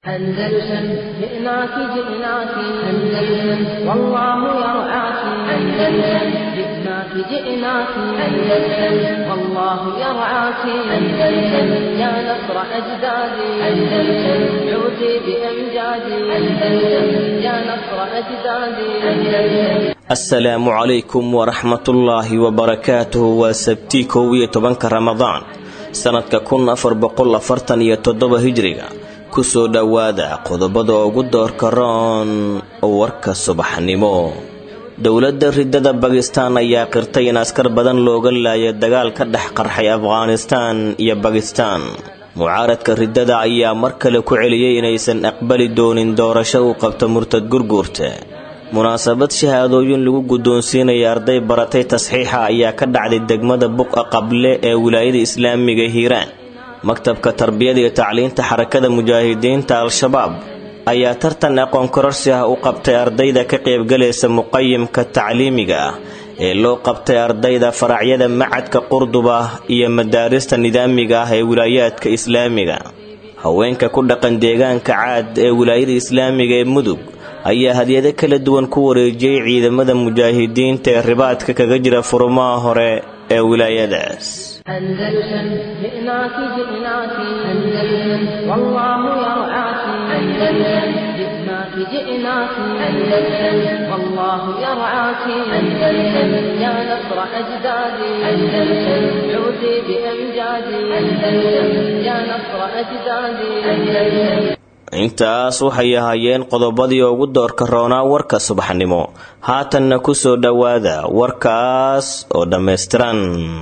أندلسن جئناك جئناك أندلسن والله يرعاك أندلسن جئناك جئناك أندلسن والله يرعاك أندلسن يا نصر أجدادي أندلسن عودي بأمجادي أندلسن يا نصر أجدادي أندلسن asalaamu calaykum waraxmatullaahi wabarakaatuhu waa sabtii kow iyo tobanka ramadaan sannadka kun afar boqol afartan iyo toddoba hijriga kusoo dhowaada qodobada ugu doorka roon warka subaxnimo dowladda ridada bakistaan ayaa qirtay in askar badan looga laaya dagaal ka dhex qarxay afghanistaan iyo bakistaan mucaaradka ridada ayaa mar kale ku celiyey inaysan aqbali doonin doorasho uu qabto murtad gurguurta munaasabad shahaadooyin lagu guddoonsiinaya arday baratay tasxiixa ayaa ka dhacday degmada buqa qable ee wilaayada islaamiga hiiraan maktabka tarbiyada iyo tacliinta xarakada mujaahidiinta al-shabaab ayaa tartan aqoon kororsi ah u qabtay ardayda ka qaybgalaysa muqayimka tacliimiga ah ee loo qabtay ardayda faracyada macadka qurduba iyo madaarista nidaamiga ah ee wilaayaadka islaamiga haweenka ku dhaqan deegaanka caad ee wilaayada islaamiga ee mudug ayaa hadyado kala duwan ku wareejiyey ciidamada mujaahidiinta ee ribaadka kaga jira furmaha hore ee wilaayadaas أندلسن جئناك جئناك أندلسن والله يرعاك أندلسن جئناك جئناك أندلسن والله يرعاك أندلسن يا نصر أجدادي أندلسن عودي بأمجادي أندلسن يا نصر أجدادي أندلسن intaas waxay ahaayeen qodobadii ugu doorka roonaa warka subaxnimo haatanna kusoo dhowaada warkaas oo dhammaystiran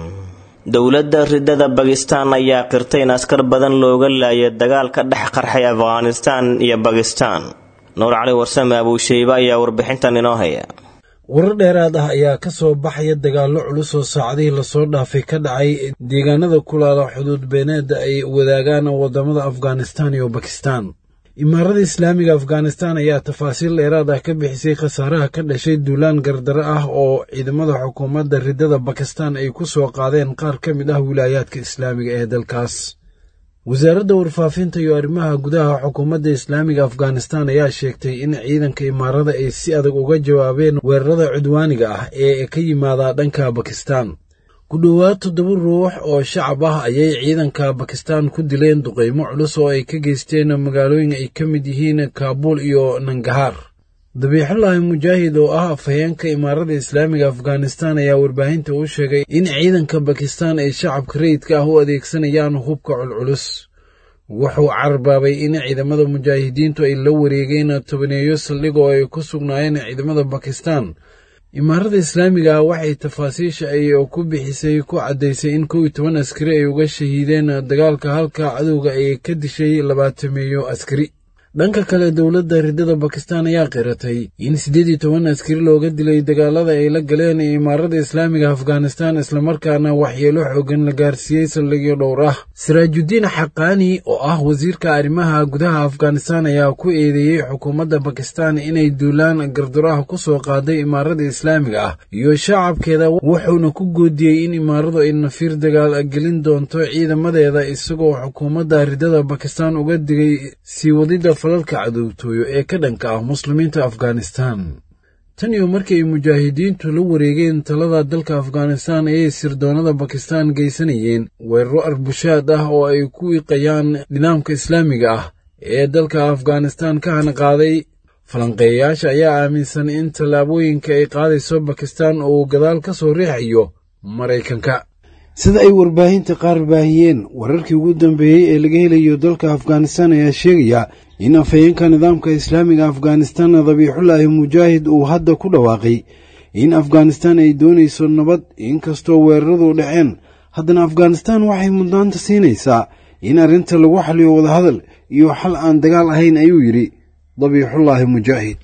dowladda ridada bakistaan ayaa qirtay in askar badan looga laaya dagaal ka dhex qarxay afghanistaan iyo bakistaan nuur cali warsame abuusheybe ayaa warbixintan inoo haya warar dheeraad ah ayaa ka soo baxaya dagaallo culus oo saacadihii lasoo dhaafay ka dhacay deegaanada kulaala xuduud beeneeda ay wadaagaan wadamada afghanistaan iyo bakistaan imaarada islaamiga afghanistaan ayaa tafaasiil dheeraad ah ka bixisay khasaaraha ka dhashay duulaan gardaro ah oo ciidamada xukuumadda ridada bakistaan ay ku soo qaadeen qaar ka mid ah wilaayaadka islaamiga ee dalkaas wasaaradda warfaafinta iyo arrimaha gudaha xukuumadda islaamiga afghanistaan ayaa sheegtay in ciidanka imaarada ay si adag uga jawaabeen weerarada cudwaaniga ah ee ka yimaada dhanka bakistaan ku dhowaad toddoba ruux oo shacab ah ayay ciidanka bakistaan ku dileen duqaymo culus oo ay ka geysteen magaalooyin ay ka mid yihiin kaabuul iyo nangahaar dabiixullaahi mujaahid oo ah afhayeenka imaarada islaamiga afghanistaan ayaa warbaahinta u sheegay in ciidanka bakistaan ay shacabka rayidka ah u adeegsanayaan hubka culculus wuxuu carbaabay in ciidamada mujaahidiintu ay la wareegeen tobaneeyo saldhig oo ay ku sugnaayeen ciidamada bakistaan imaarada islaamiga waxay tafaasiisha ay ku bixisay ku caddaysay in kow iyo toban askari ay uga shahiideen dagaalka halka cadowga ay ka dishay labaatameeyo askari dhanka kale dowladda ridada bakistaan ayaa qiratay in siddeed iyo toban askari looga dilay dagaalada ay la galeen imaarada islaamiga afghanistaan islamarkaana waxyeelo xoogan la gaarsiiyey saldhigyo dhowr ah siraajudiin xaqaani oo ah wasiirka arrimaha gudaha afghanistaan ayaa ku eedeeyey xukuumadda bakistaan inay duulaan gardaraha ku soo qaaday imaarada islaamiga ah iyo shacabkeeda wuxuuna ku goodiyey in imaaradu ay nafiir dagaal gelin doonto ciidamadeeda isagoo xukuumadda ridada bakistaan uga digay sii wadida falalka cadowtooyo ee ka dhanka ah muslimiinta afghanistaan tan iyo markii ay mujaahidiintu la wareegeen talada dalka afghanistaan ayay sirdoonnada bakistaan geysanayeen weeraro arbushaad ah oo ay ku wiiqayaan nidaamka islaamiga ah ee dalka afghanistaan ka hanqaaday falanqeeyayaasha ayaa aaminsan in tallaabooyinka ay qaadayso bakistaan oo uu gadaal ka soo riixayo maraykanka sida ay warbaahinta qaar baahiyeen wararkii ugu dambeeyey ee laga helayo dalka afghanistaan ayaa sheegaya in afhayeenka nidaamka islaamiga afghanistaan dabiixullaahi mujaahid uu hadda ku dhawaaqay in afghanistaan ay doonayso nabad inkastoo weeraradu dhaceen haddana afghanistaan waxay mudnaanta siinaysaa in arrinta lagu xaliyo wadahadal iyo xal aan dagaal ahayn ayuu yidhi dabiixullaahi mujaahid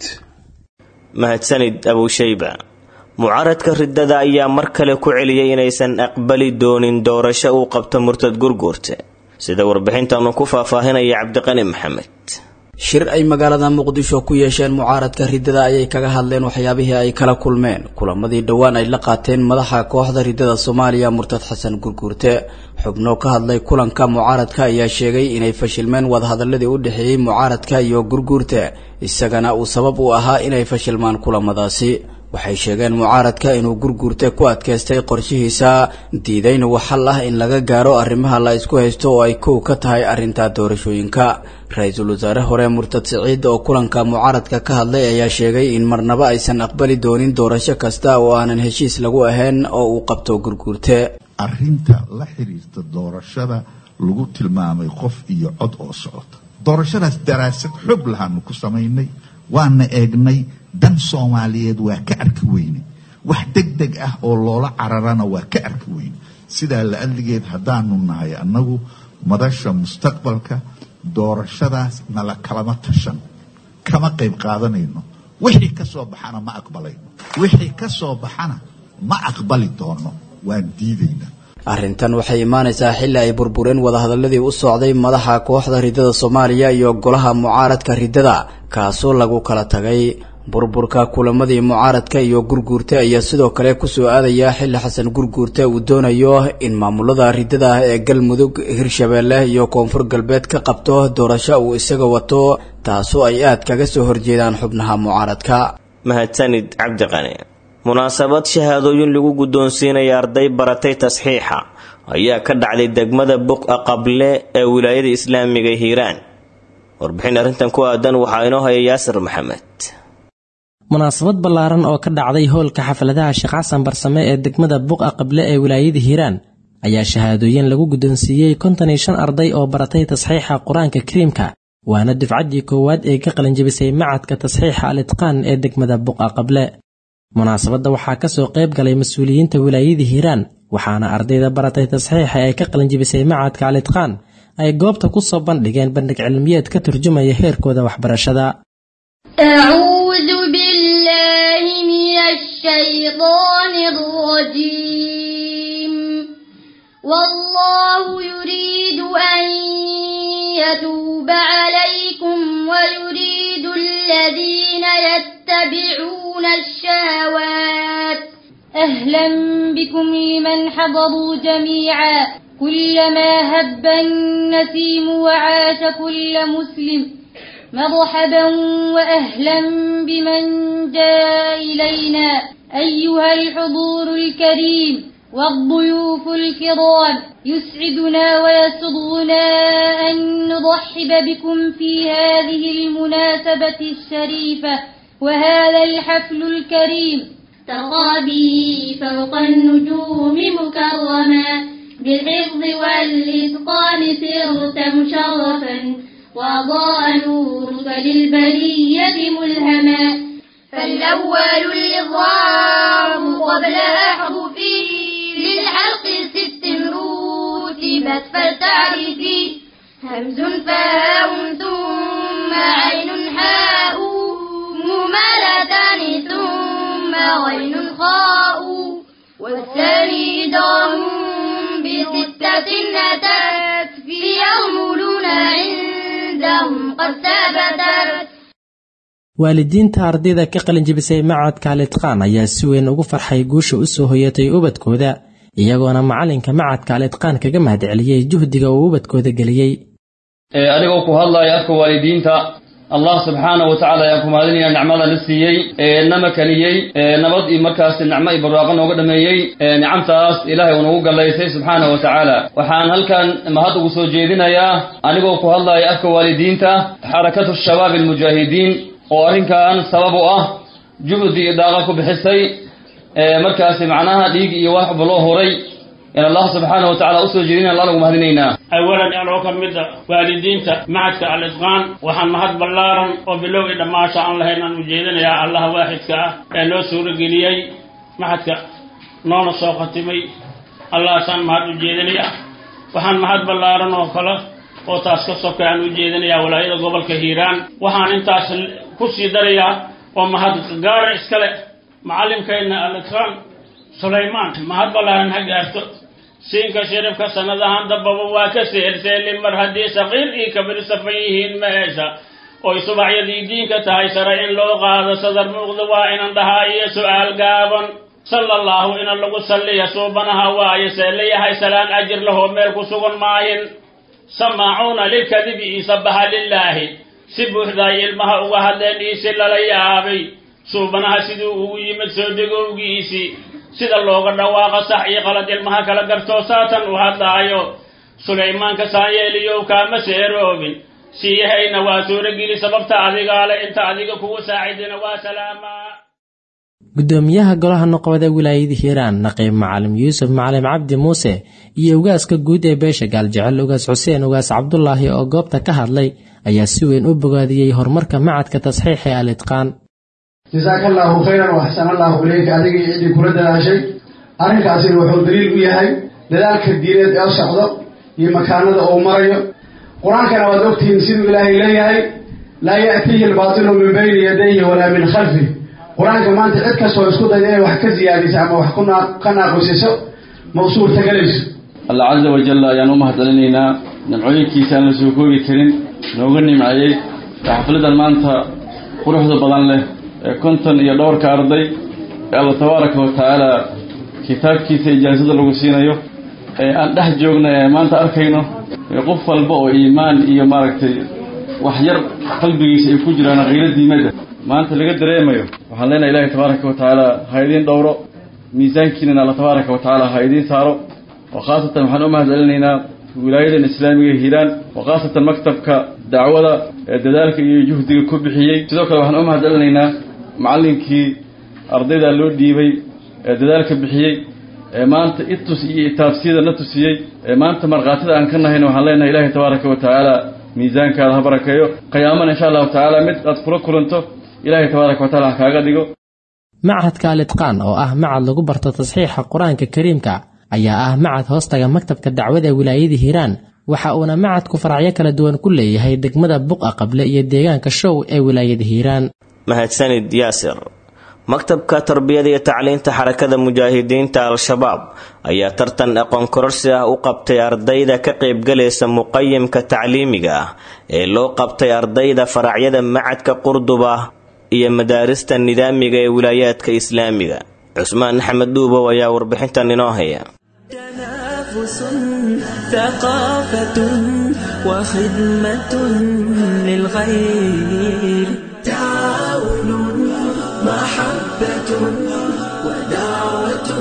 mahadsanid abuushayba mucaaradka ridada ayaa mar kale ku celiyey inaysan aqbali doonin doorasho uu qabto murtad gurguurte sida warbixintanu ku faahfaahinaya cabdiqani maxamed shir ay magaalada muqdisho ku yeesheen mucaaradka riddada ayay kaga hadleen waxyaabihii ay kala kulmeen kulamadii dhowaan ay la qaateen madaxa kooxda riddada soomaaliya murtad xasan gurguurte xubno ka hadlay kulanka mucaaradka ayaa sheegay inay fashilmeen wadahadaladii u dhexeeyey mucaaradka iyo gurguurte isagana uu sabab u ahaa inay fashilmaan kulamadaasi waxay sheegeen mucaaradka inuu gurguurte ku adkaystay qorshihiisa diidayna wax xal ah in laga gaaro arrimaha la isku haysto oo ay kow ka tahay arrinta doorashooyinka ra-iisul wasaare hore murtad siciid oo kulanka mucaaradka ka hadlay ayaa sheegay in marnaba aysan aqbali doonin doorasho kasta oo aanan heshiis lagu ahayn oo uu qabto gurguurte arrinta la xiriirta doorashada lagu tilmaamay qof iyo cod oo socota doorashadaas daraasad xog lahaanu ku samaynay waana eegnay dan soomaaliyeed waa ka arki weyne wax deg deg ah oo loola cararana waa ka arki weyne sidaa la adligeed haddaanu nahay annagu madasha mustaqbalka doorashadaas nala kalama tashan kama qayb qaadanayno wixii ka soo baxana ma aqbalayno wixii ka soo baxana ma aqbali doono waan diidaynaa arrintan waxay imaanaysaa xilli ay burbureen wadahadaladii u socday madaxa kooxda riddada soomaaliya iyo golaha mucaaradka riddada kaasoo lagu kala tagay burburka kulamadii mucaaradka iyo gurguurte ayaa sidoo kale kusoo aadaya xilli xasan gurguurte uu doonayo in maamulada riddada ah ee galmudug hirshabeelle iyo koonfur galbeed ka qabto doorasho uu isaga wato taasoo ay aad kaga soo horjeedaan xubnaha mucaaradka mahadsanid cabdiqani munaasabad shahaadooyin lagu guddoonsiinaya arday baratay tasxiixa ayaa ka dhacday degmada buqa qable ee wilaayada islaamiga hiiraan warbixin arrintan ku aadan waxaa inoo haya yaasir maxamed munaasabad ballaaran oo ka dhacday howlka xafladaha sheekh xasan barsame ee degmada buqa qable ee wilaayada hiiraan ayaa shahaadooyin lagu guddoonsiiyey konton iyo shan arday oo baratay tasxiixa qur-aanka kariimka waana dufcaddii koowaad ee ka qalinjabisay macadka tasxiixa al itqaan ee degmada buqa qable munaasabadda waxaa ka soo qayb galay mas-uuliyiinta wilaayada hiiraan waxaana ardayda baratay tasxiixa ee ka qalinjibisay macadka al itqaan ay goobta ku soo bandhigeen bandhig cilmiyeed ka turjumaya heerkooda waxbarashada أعوذ بالله من الشيطان الرجيم والله يريد أن يتوب عليكم ويريد الذين يتبعون الشهوات أهلا بكم لمن حضروا جميعا كلما هب النسيم وعاش كل مسلم مرحبا وأهلا بمن جاء إلينا أيها الحضور الكريم والضيوف الكرام يسعدنا ويسرنا أن نرحب بكم في هذه المناسبة الشريفة وهذا الحفل الكريم ترى به فوق النجوم مكرما بالحفظ والإتقان سرت مشرفا وأضاء نورك للبرية ملهما فالأول الإضرام قبل أحرفه للحلق ست رتبت فلتعرفي همز فهاء ثم عين حاء ممالتان ثم غين خاء والثاني دام بستة أتت في يرملون عندهم قد ثبتت waalidiinta ardayda ka qalinjibisay macadka alitqaan ayaa si weyn ugu farxay guusha u soo hoyatay ubadkooda iyagoona macalinka macadka alitqaan kaga mahadceliyey juhdiga uu ubadkooda geliyey adigoo ku hadlaya afka waalidiinta allah subxaana wa tacala ayaan ku mahadinaya nicmada na siiyey nama keliyey nabad iyo markaas nicmo iyo barwaaqo nooga dhameeyey nicamtaas ilaahay uu nagu gallaysay subxaana wa tacaala waxaan halkan mahad ugu soo jeedinayaa anigoo ku hadlaya afka waalidiinta xarakatu shabaab almujaahidiin oo arrinkan sabab u ah juhdi iyo daaqa ku bixisay markaasi macnaha dhiig iyo waxba loo horay in allah subxaana wa tacala usoo jeedina allah nagu mahadinaynaa awalan anoo ka mida waalidiinta macadka al-itqaan waxaan mahad ballaaran oo bilow i dhammaasha aan lahayn aan ujeedinayaa allaha waaxidka ah ee noo suurageliyey maxadka noona soo khatimay allahaasaan mahad u jeedinayaa waxaan mahad ballaaran oo kale oo taas ka soka aan u jeedinayaa walaayada gobolka hiiraan waxaan intaas ku sii darayaa oo mahad gaara iskale macallinkayna al-itqaan sulaymaan mahad ballaaran ha gaarto siinka shiribka sanadahan dambaba waa ka seerseeli mar haddii saqiir iyo kabir safan yihiin ma hesha oy subaxyadii diinka tahay sare in loo qaado sadar muuqda waa inan dhahaa iyo su'aal gaaban sala allahu ina lagu salliya suubanaha waayo see layahay salaan ajir lahoo meel ku sugan maahin samaacuuna lilkadibi iisabaha lilaahi si buuxdaay ilmaha uga hadleen iisi lala yaabay suubanaha siduu ugu yimid soo degowgiisii sida looga dhawaaqa sax iyo qalad ilmaha kala gartoo saatan u hadlaayo sulaymaanka saanyeeliyow kaama seeroobin siiyahayna waa suurogeli sababta adigaale inta adiga kugu saacidina waa salaamaa gudoomiyaha golaha noqobada wilaayada hiiraan naqiib macalim yuusuf macalim cabdi muuse iyo ugaaska guud ee beesha gaaljecel ugaas xuseen ugaas cabdulaahi oo goobta ka hadlay ayaa si weyn u bogaadiyey horumarka macadka tasxiix ee alitqaan jasaaka allaahu khayran waxsan allaahu ileyka adiga iyo ciddii kula dadaashay arrinkaasina wuxuu daliil u yahay dadaalka diineed ee socdo iyo makaanada uu marayo qur-aankana waad ogtihiin siduu ilaahay leeyahay laa ya'tiihi albaatilu min bayni yadayhi walaa min khalfih qur-aanka maanta cid kastoo isku dayda inay wax ka siyaadiso ama wax ka naaqusiso ma u suurtagelayso allah casa wajalla ayaan u mahadcelinaynaa nimcooyinkiisa aan la soo koobi karin nooga nimceeyey ee xafladan maanta quruxda badan leh ee konton iyo dhowrka arday ee alla tabaaraka wa tacaala kitaabkiisa ijaasada lagu siinayo ee aan dhex joogna ee maanta arkayno ee qof walba oo iimaan iyo maaragtay wax yar qalbigiisa ay ku jiraan khayro diimada maanta laga dareemayo waxaan leenahay ilaahay tabaaraka wa tacaala ha idiin dhowro miisaankiinana alla tabaaraka wa tacaala ha idiin saaro oo khaasatan waxaan u mahadcelinaynaa wilaayadan islaamiga hiiraan oo khaasatan maktabka dacwada ee dadaalka iyo juhdiga ku bixiyey sidoo kale waxaan u mahadcelinaynaa macallinkii ardayda loo dhiibay ee dadaalka bixiyey ee maanta itus iyo itaabsiyada na tusiyey ee maanta markhaatida aan ka nahayna waxaan leenahay ilaahay tabaaraka wa tacaala miisaankaada ha barakeeyo qiyaamana insha allahu tacaala mid aad kula kulanto ilaahay tabaaraka wa tacala ha kaaga dhigo macadka alitqaan oo ah macad lagu barto tasxiixa qur-aanka kariimka ayaa ah macad hoostaga maktabka dacwada ee wilaayada hiiraan waxa uuna macadku faracyo kala duwan ku leeyahay degmada buqa qable iyo deegaanka show ee wilaayada hiiraan mahadsanid yaasir maktabka tarbiyada iyo tacliinta xarakada mujaahidiinta al-shabaab ayaa tartan aqoon kororsi ah u qabtay ardayda ka qaybgalaysa muqayimka tacliimiga ah ee loo qabtay ardayda faracyada macadka qurduba iyo madaarista nidaamiga ee wilaayaadka islaamiga cusmaan axmed dhuubow ayaa warbixintan inoo haya تنافس ثقافة وخدمة للغير تعاون محبة ودعوة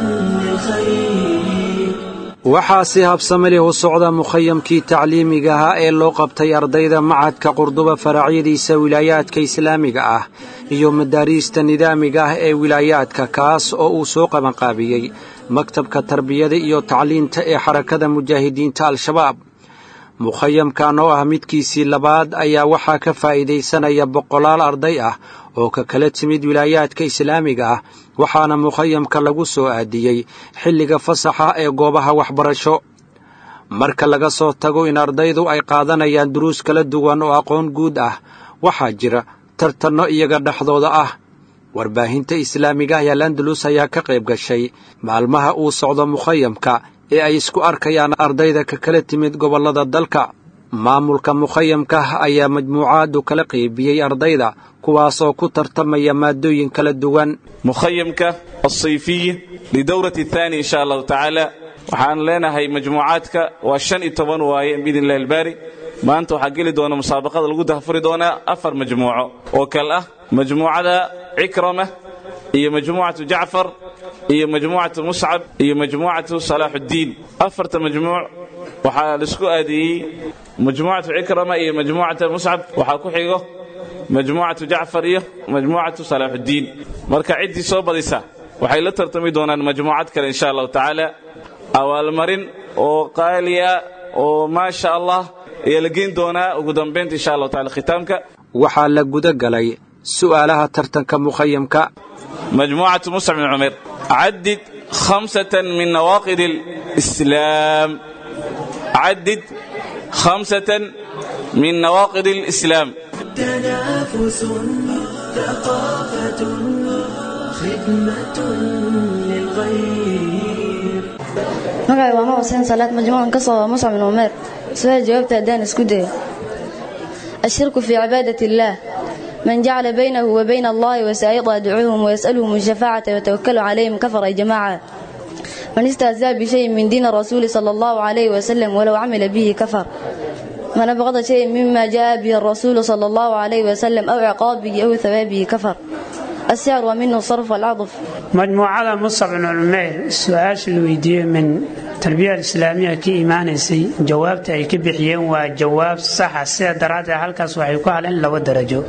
للخير waxaa si habsame leh u socda mukhayamkii tacliimiga ahaa ee loo qabtay ardayda macadka qurduba faracyadiisa wilaayaadka islaamiga ah iyo madaariista nidaamiga ah ee wilaayaadka kaas oo uu soo qabanqaabiyey maktabka tarbiyada iyo tacliinta ee xarakada mujaahidiinta al-shabaab mukhayamkan oo ah midkiisii labaad ayaa waxaa ka faa'iidaysanaya boqolaal arday ah oo ka kala timid wilaayaadka islaamiga ah waxaana mukhayamka lagu soo aadiyey xilliga fasaxa ee goobaha waxbarasho marka laga soo tago in ardaydu ay qaadanayaan duruus kala duwan oo aqoon guud ah waxaa jira tartanno iyaga dhexdooda ah warbaahinta islaamiga ah ee landalus ayaa ka qayb gashay maalmaha uu socdo mukhayamka ee ay isku arkayaan ardayda ka kala timid gobollada dalka maamulka mukhayamka ayaa majmuucaadu kala qaybiyey ardayda kuwaas oo ku tartamaya maadooyin kala duwan mukhayamka alsayfiyi lidowrati athani insha allahu tacaala waxaan leenahay majmuucaadka waa shan iyo toban waaye biidn illahi albaari maanta waxaa geli doona musaabaqada lagu dahfuri doonaa afar majmuuco oo kale ah majmuucada cikrama iyo majmuucatu jacfar iyo majmuucatu muscab iyo majmuucatu salaaxuddiin afarta majmuuc waxaa laisku aadiyey majmuucatu cikrama iyo majmuucata muscab waxaa ku xigo majmuucatu jacfar iyo majmuucatu salaaxuddiin marka ciddii soo badisa waxay la tartami doonaan majmuucad kale insha allahu tacaala abaalmarin oo qaaliya oo maasha allah ayaa la geyn doonaa ugu dambaynta insha allahu tacala khitaamka waxaa la guda galay su'aalaha tartanka mukhayamka مجموعة مصعب بن عمير عدد خمسة من نواقض الإسلام عدد خمسة من نواقض الإسلام تنافس ثقافة خدمة للغير magacay waa ma xuseen salaad majmuucan ka soo muscab bin umeer su-aal jawaabta haddaan isku dayo الشرك في عبادة الله من جعل بينه وبين الله وسائط يدعوهم ويسألهم الشفاعة ويتوكل عليهم كفر يا جماعة من استهزاء بشيء من دين الرسول صلى الله عليه وسلم ولو عمل به كفر من أبغض شيء مما جاء به الرسول صلى الله عليه وسلم أو عقابه أو ثوابه كفر السعر ومنه الصرف والعطف مجموعة مصعب بن عمير السؤال الويديو من التربية الإسلامية كي إيمانيسي جوابت أي كبحيين وجواب صح سيدة درادة هالكاس وحيكو على لو درجو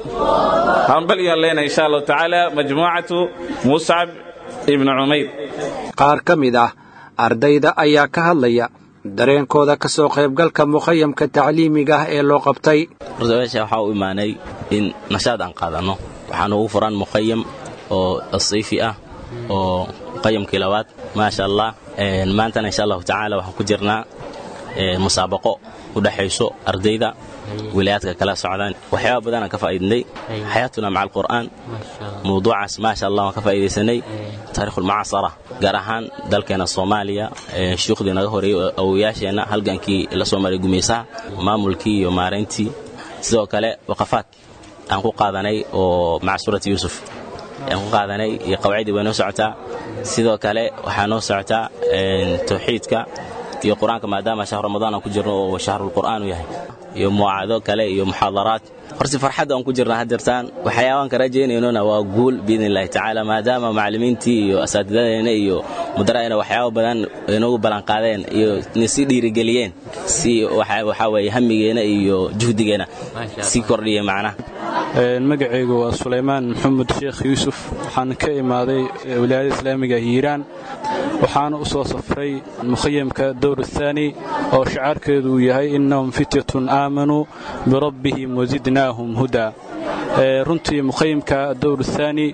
هنبل يالينا إن شاء الله تعالى مجموعة مصعب ابن عمير qaar ka mid ah ardayda ayaa ka hadlaya dareenkooda ka soo qaybgalka mukhayamka tacliimiga ah ee loo qabtay horta meesha waxaa u imaanay in nashaad aan qaadanno waxaana ugu furan mukhayam oo asiifi ah oo mukhayamkii labaad maasha allah maantana insha allahu tacaala waxaan ku jirnaa musaabaqo u dhexayso ardayda wilayaadka kala socdaan waxyaaba badanaan ka faa'iidnay xayaatuna maca alqur'aan mawduucaas maasha allah waan ka faa'iidaysanay taarikhulmucaasara gaar ahaan dalkeena soomaaliya shuyuukhdii naga horeeyey awowayaasheenna halgankii la soo maray gumaysaha maamulkii iyo maarayntii sidoo kale waqafaad aan ku qaadanay oo maca suurati yuusuf aan ku qaadanay iyo qawaacidii way noo socotaa sidoo kale waxaa noo socotaa tawxiidka iyo qur-aanka maadaama shahr ramadaan aan ku jirno oo shahrulqur'aan u yahay iyo muwaacado kale iyo muxaadaraad horsi farxadda aan ku jirna hadirtaan waxyaabaan ka rajaynaynona waa guul biidn illahi tacaala maadaama macallimiintii iyo asaatidadeena iyo mudara'ina waxyaaba badan inoogu ballanqaadeen iyo sii dhiirigeliyeen si waxaa weeye hamigeena iyo juhdigeena sii kordhiya macnaha magacaygu waa sulaymaan maxamed sheekh yuusuf waxaan ka imaaday wilaayada islaamiga hiiraan waxaana u soo safray mukhayamka dowr ahaani oo shacaarkeedu uu yahay innahum fityatun aamanuu birabbihim wasidnaahum hudaa runtii mukhayamka dowr ahaani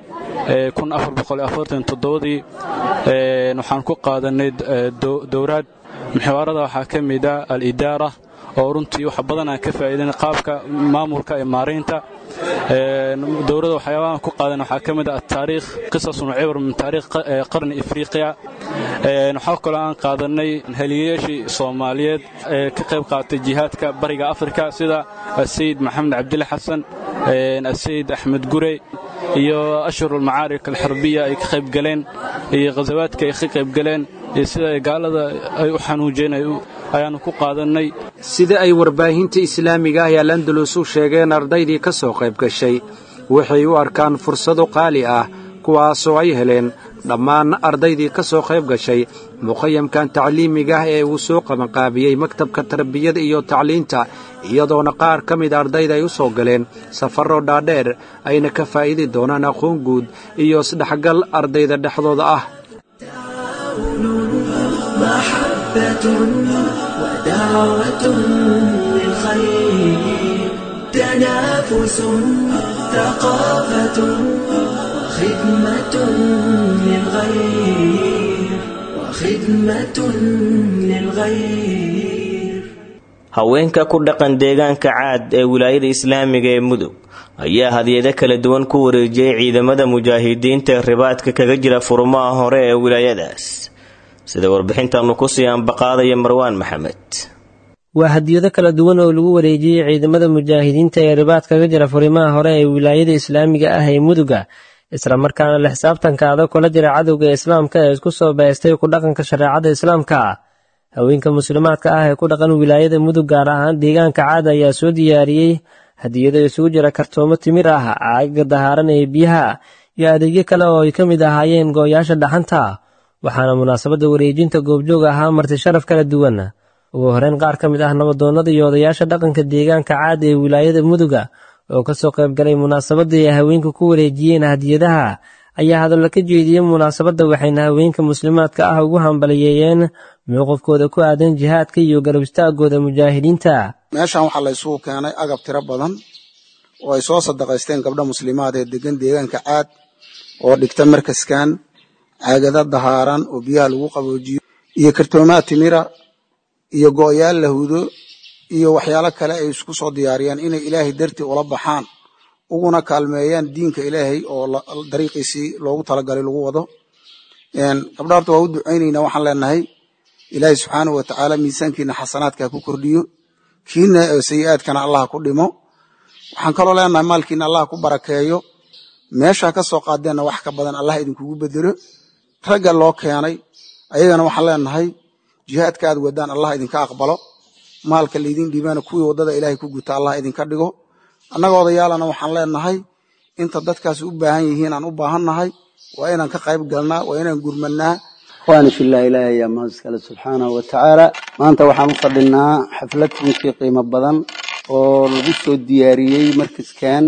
dii waxaan ku qaadanay dowraad muxawaarada waxaa ka mid ah alidaara oo runtii wax badan aan ka faa'iidan qaabka maamulka ee maaraynta dowladda waxyaabahan ku qaadan waxaa ka mid ah ataariikh qisasun cibr min taariikh qarni afriqiya waxaa kaloo aan qaadanay heliyayaashii soomaaliyeed ee ka qayb qaatay jihaadka bariga afrika sida asayid maxamed cabdille xasan asayid axmed gurey iyo ashhurulmacaarik alxarbiya ay ka qayb galeen iyo khasawaadka ay ka qayb galeen iyo sida gaalada ay u xanuujeen ayaannu ku qaadannay sida ay warbaahinta islaamiga ah ee alandalus u sheegeen ardaydii ka soo qayb gashay waxay u arkaan fursado qaali ah kuwaasoo ay heleen dhammaan ardaydii ka soo qayb gashay muqayamkan tacliimiga ah ee uu soo qabanqaabiyey maktabka tarbiyada iyo tacliinta iyadoona qaar ka mid ardayda ay u soo galeen safarro dhaadheer ayna ka faa'iidi doonaan aqoon guud iyo isdhexgal ardayda dhexdooda ah محبة ودعوة للخير تنافس ثقافة وخدمة للغير وخدمة للغير haweenka ku dhaqan deegaanka caad ee wilaayada islaamiga ee mudug ayaa hadiyado kala duwan ku wareejiyey ciidamada mujaahidiinta ee ribaadka kaga jira furmaha hore ee wilaayadaas sida warbixintaanu kusii ambaqaadaya marwaan maxamed waa hadiyado kala duwan oo lagu wareejiyey ciidamada mujaahidiinta ee ribaad kaga jira furimaha hore ee wilaayada islaamiga ah ee muduga islamarkaana la xisaabtanka adag kula jira cadowga islaamka ee isku soo baystay ku dhaqanka shareecada islaamka haweenka muslimaadka ah ee ku dhaqan wilaayada mudug gaar ahaan deegaanka caada ayaa soo diyaariyey hadiyado isugu jira kartoomo timir ah caaga dahaaran ee biyaha iyo adeegyo kale oo ay ka mid ahaayeen gooyaasha dhaxanta waxaana munaasabadda wareejinta goobjoog ahaa marti sharaf kala duwan ugu horeyn qaar ka mid ah nabadoonnada iyo odayaasha dhaqanka deegaanka caada ee wilaayada muduga oo ka soo qaybgalay munaasabadii ay haweenka ku wareejiyeen hadiyadaha ayaa hadallo ka jeediyey munaasabadda waxayna haweenka muslimaadka ah ugu hambaliyeeyeen mowqifkooda ku aadan jihaadka iyo garab istaagooda mujaahidiinta meeshan waxaa la isugu keenay agab tiro badan oo ay soo sadaqaysteen gabdha muslimaad ee degan deegaanka caad oo dhigta markaskan caagada dahaaran oo biyaha lagu qaboojiyo iyo kartoomaad timira iyo go'yaal la hudo iyo waxyaalo kale ay isku soo diyaariyaan inay ilaahay dartii ula baxaan uguna kaalmeeyaan diinka ilaahay oo dariiqiisii loogu talagalay lagu wado gabdha horta waa u ducaynaynaa waxaan leenahay ilaahay subxaanahu watacaala miisaankiina xasanaadka ku kordhiyo kiina sayi-aadkana allah ku dhimo waxaan kaloo leenahay maalkiina allah ku barakeeyo meeshaa ka soo qaadeenna wax ka badan allah idinkugu bedelo ragga loo keenay ayagana waxaan leenahay jihaadka aad wadaan allah idinka aqbalo maalka laydin dhiibaana kuwii waddada ilaahay ku guta allah idinka dhigo annaga odayaalana waxaan leenahay inta dadkaas u baahan yihiin aan u baahannahay waa inaan ka qayb galnaa waa inaan gurmanaa ikhwaani fillah ilaahay yaa mahad iskale subxaanahu wa tacaala maanta waxaan u fadhinaa xaflad runtii qiimo badan oo lagu soo diyaariyey markaskan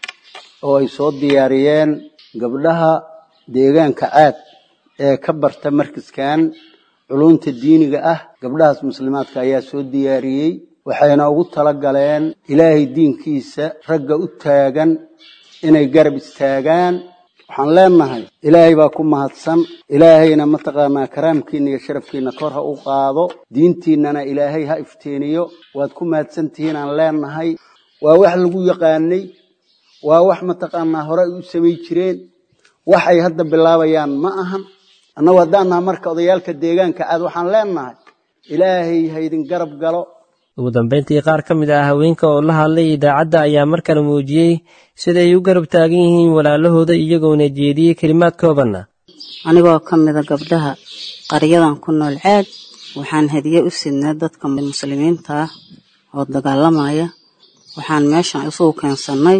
oo ay soo diyaariyeen gabdhaha deegaanka caad ee ka barta markaskan culunta diiniga ah gabdhahaas muslimaadka ayaa soo diyaariyey waxayna ugu tala galeen ilaahay diinkiisa ragga u taagan inay garab istaagaan waxaan leenahay ilaahay baa ku mahadsan ilaahayna mataqaanaa karaamkiina iyo sharafkiina kor ha u qaado diintiinnana ilaahay ha ifteeniyo waad ku mahadsan tihiin aan leenahay waa wax lagu yaqaanay waa wax mataqaanaa hore ay u samay jireen waxay hadda bilaabayaan ma ahan annagu haddaan naha marka odayaalka deegaanka aad waxaan leenahay ilaahay ha idin garab galo ugu dambeyntii qaar ka mid ah haweenka oo la hadlay idaacadda ayaa mar kale muujiyey sida ay u garab taagan yihiin walaalahooda iyagoona jeediyey kelimaad koobanna anigoo ka mida gabdhaha qaryadan ku nool caad waxaan hadiye u sidnay dadka muslimiinta ah oo dagaalamaya waxaan meeshan isugu keensannay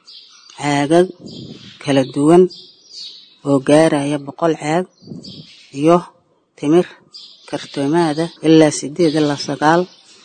caagag kala duwan oo gaaraya boqol caag iyo timir kartoomaada ilaa sideed ilaa sagaal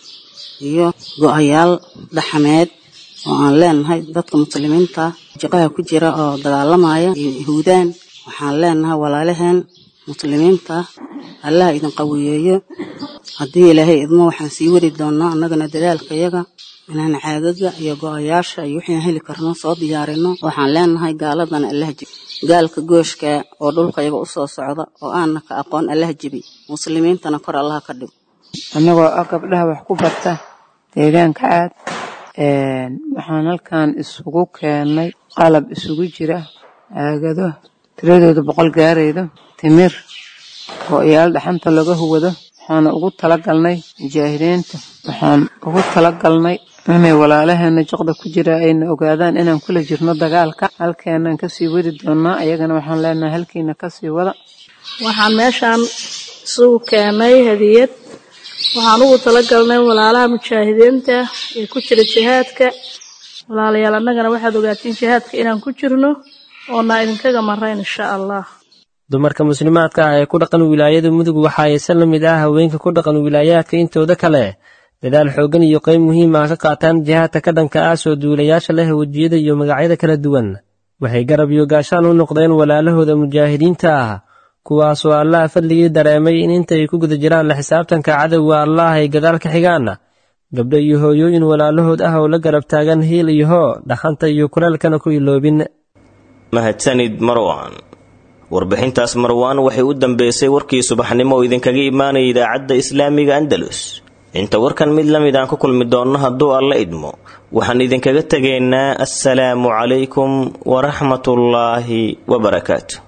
iyo go-ayaal dhaxameed oo aan leenahay dadka muslimiinta jiqaha ku jira oo dagaalamaya iyo yahuudaan waxaan leenahay walaalaheen muslimiinta allah idin qawiyeeyo haddii ilaahay idmo waxaan sii wari doonaa annagana dadaalkayaga inaan caagaga iyo go-ayaasha iyo wixii heli karno soo diyaarino waxaan leenahay gaaladana allah jibi gaalka gooshka oo dhulkayaga u soo socda oo aanna ka aqoon allah jibi muslimiintana kor allah ka dhigo annagoo ah gabdhaha wax ku barta deegaanka caad waxaan halkan isugu keennay qalab isugu jira caagado tiradooda boqol gaaraydo timir go-yaal dhaxanta laga huwado waxaana ugu talagalnay mujaahidiinta waxaan ugu talagalnay inay walaalaheena jiqda ku jira ayna ogaadaan inaan kula jirno dagaalka halkeenaan kasii wadi doonaa ayagana waxaan leenahay halkiina kasii wada waxaan meeshaan isugu keenay hadiyad waxaan ugu talagalnay walaalaha mujaahidiinta ee ku jira jihaadka walaalayaal annagana waxaad ogaatiin jihaadka inaan ku jirno oona idinkaga marayn insha allah dumarka muslimaadka ah ee ku dhaqan wilaayada mudug waxa aysan la mid ah haweenka ku dhaqan wilaayaadka intooda kale dadaal xooggan iyo qayb muhiim ah ka qaataan jihaadka ka dhanka ah soo duulayaasha leh wejiyada iyo magacyada kala duwan waxay garab iyo gaashaan u noqdeen walaalahooda mujaahidiinta ah kuwaasoo allaha fadligii dareemay in intay ku guda jiraan la xisaabtanka cadowga allah ay gadaal ka xigaan gabdho iyo hooyooyin walaalahood ah oo la garab taagan hiil iyo hoo dhaqanta iyo kuleelkana ku iloobin mahadsanid marwan warbixintaas marwaan waxay u dambeysay warkii subaxnimo oo idinkaga imaanaya idaacadda islaamiga andalus inta warkan mid la mid aan ku kulmi doonno hadduu alla idmo waxaan idinkaga tegaynaa assalaamu calaykum waraxmatullaahi wabarakaatu